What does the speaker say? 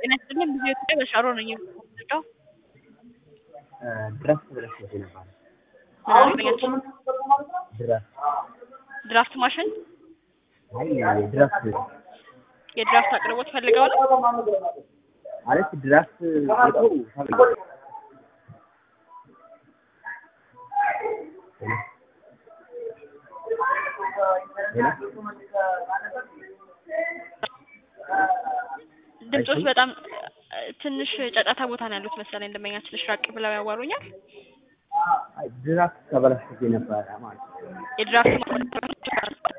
ጤና ይስጥልኝ ብዙ ኢትዮጵያ በሻሮ ነኝ የምወስደው ድራፍት ብለሽኝ ነበር። ምን አልበኛችሁ ድራፍት ድራፍት ማሽን አይ ድራፍት የድራፍት አቅርቦት ፈልገው ነው ማለት ድራፍት ቤቱ ታውቃለህ? ሄሎ ድምጾች በጣም እ፣ ትንሽ ጫጫታ ቦታ ነው ያሉት መሰለኝ እንደመኛ ትንሽ ራቅ ብለው ያዋሩኛል አይ ድራፍት ተበላሽቶብኝ ነበረ ማለት ነው። የድራፍት